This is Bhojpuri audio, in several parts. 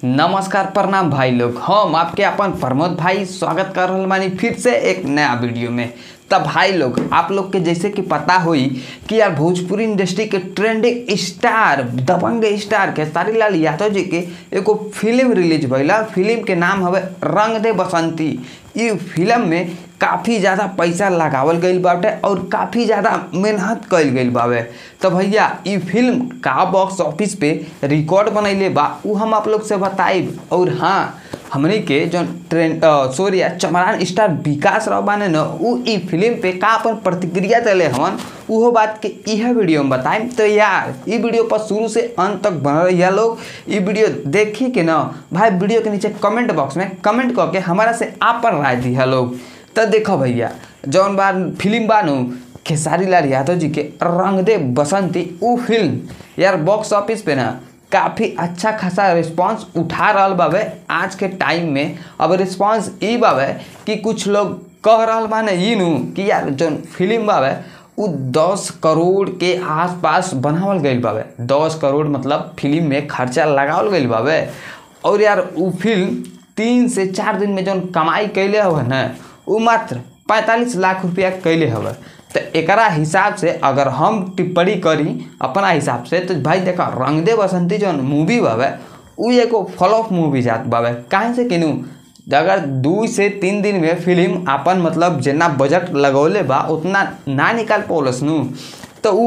नमस्कार प्रणाम भाई लोग हम आपके अपन प्रमोद भाई स्वागत कर रहल बानी फिर से एक नया वीडियो में तब भाई लोग आप लोग के जैसे कि पता होई कि यार भोजपुरी इंडस्ट्री के ट्रेंडिंग स्टार दबंग स्टार खेसारी लाल यादव जी के एगो फिल्म रिलीज भइला फिल्म के नाम हवे रंग दे बसंती इ फिल्म में काफ़ी ज़्यादा पैसा लगावल गईल बाटे और काफ़ी ज़्यादा मेहनत कईल गईल बावे तो भैया इ फिल्म का बॉक्स ऑफिस पे रिकॉर्ड बनैले बा उ हम आप लोग से बताइब और हाँ हमनी के जो ट्रेंड सॉरी चमरान स्टार विकास राव बाने न उ इ फिल्म पे का अपन प्रतिक्रिया देले हवन उहो बात के इह वीडियो में बताइम तो यार इ वीडियो पर शुरू से अंत तक बनल रहिए लोग इ वीडियो देखी के न भाई वीडियो के नीचे कमेंट बॉक्स में कमेंट करके हमारा से आपन राय दिया लोग तो देखो भैया जौन बार फिल्म बानू खेसारी लाल यादव जी के रंग दे बसंती उ फिल्म यार बॉक्स ऑफिस पे ना काफ़ी अच्छा खासा रिस्पांस उठा रहा बावे आज के टाइम में अब रिस्पांस ई बावे कि कुछ लोग कह रहा बाने ई नु कि यार जौन फिल्म बावे उ दस करोड़ के आसपास बनावल गईल बावे दस करोड़ मतलब फिल्म में खर्चा लगावल गईल बावे और यार उ फिल्म तीन से चार दिन में जौन कमाई कैले हवे न उ मात्र पैंतालीस लाख रुपया कैले हवे तो एकरा हिसाब से अगर हम टिप्पणी करी अपना हिसाब से तो भाई देखा रंग दे बसंती जौन मूवी बावे उ एगो फ्लॉप मूवी जात बावे काहे से किनू अगर दू से तीन दिन में फिल्म अपन मतलब जितना बजट लगौले बा उतना ना निकाल पौलस नु तो उ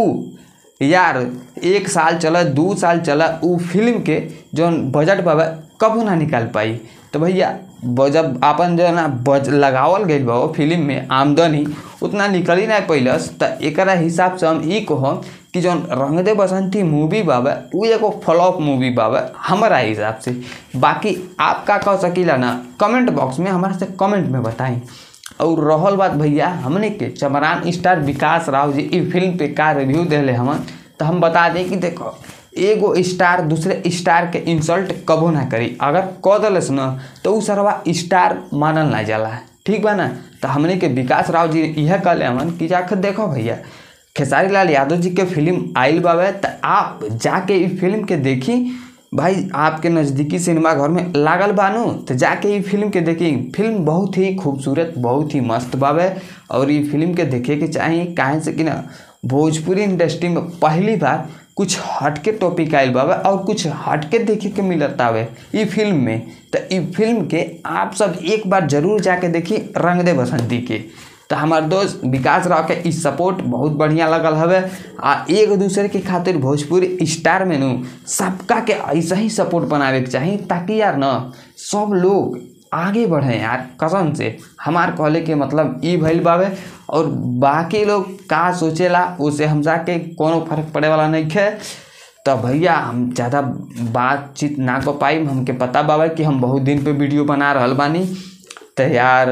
यार एक साल चला दू साल चला उ फिल्म के जौन बजट बाबा कबू ना निकाल पाई तो भैया जब अपन जो है ना बज लगावल गई बा वो फिल्म में आमदनी उतना निकल ही नहीं पैलस तो एकरा हिसाब से हम ई कहम कि जौन रंग दे बसंती मूवी बाबा उ एगो फ्लॉप मूवी बाबा हमारा हिसाब से बाकी आप का कह सकीला ना कमेंट बॉक्स में हमारे से कमेंट में बताएं और रहल बात भैया हमने के चमरान स्टार विकास राव जी ई फिल्म पे का रिव्यू दिले हमन तो हम बता दें कि देखो एगो स्टार दूसरे स्टार के इंसल्ट कबो ना करी अगर कह दिलस न तो उ सरवा स्टार मानल ना जाला ठीक बा ना तो हमने के विकास राव जी यह कहले हमन कि जाकर देखो भैया खेसारी लाल यादव जी के फिल्म आइल बावे तो आप जाके ई फिल्म के देखी भाई आपके नज़दीकी सिनेमा घर में लागल बानू तो जाके ये फिल्म के देखी फिल्म बहुत ही खूबसूरत बहुत ही मस्त बावे और ये फिल्म के देखे के चाहिए काहे से कि ना भोजपुरी इंडस्ट्री में पहली बार कुछ हटके टॉपिक आयल बावे और कुछ हटके देखे के मिलत आवे ई फिल्म में तो ई फिल्म के आप सब एक बार जरूर जाके देखी रंग दे बसंती के तो हमार दोस्त विकास राव के ई सपोर्ट बहुत बढ़िया लगल हवे आ एक दूसरे के खातिर भोजपुरी स्टार में नु सबका के ऐसा ही सपोर्ट बनावे के चाही ताकि यार न सब लोग आगे बढ़े यार कसम से हमार कहले के मतलब ई भइल बावे और बाकी लोग का सोचेला उसे हम जाके कोनो फर्क पड़े वाला नहीं है तो भैया हम ज़्यादा बातचीत ना कर पाई हमके पता बाबा कि हम बहुत दिन पे वीडियो बना रहल बानी तो यार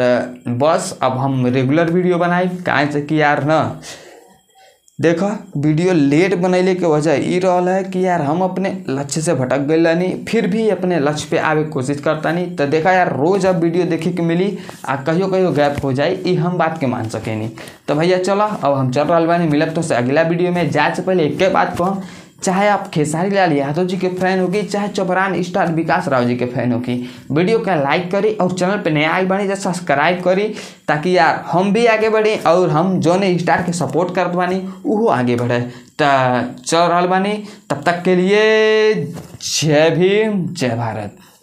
बस अब हम रेगुलर वीडियो बनाई काहे से कि यार न देखो वीडियो लेट बनैले के वजह ई रहल है कि यार हम अपने लक्ष्य से भटक गए नहीं फिर भी अपने लक्ष्य पे आवे के कोशिश करता नहीं तो देखा यार रोज अब वीडियो देखे के मिली आ कहियो कहियो गैप हो जाए ई हम बात के मान सके नहीं तो भैया चलो अब हम चल रहा बानी मिलब तो से अगला वीडियो में जाए से पहले एक बात कहूँ चाहे आप खेसारी लाल यादव जी के फैन होगी चाहे चौबरान स्टार विकास राव जी के फैन होगी वीडियो का लाइक करी और चैनल पे नया आई बनी तो सब्सक्राइब करी ताकि यार हम भी आगे बढ़े और हम जो ने स्टार के सपोर्ट करत बानी वो आगे बढ़े तो चल रहा बानी तब तक के लिए जय भीम जय भारत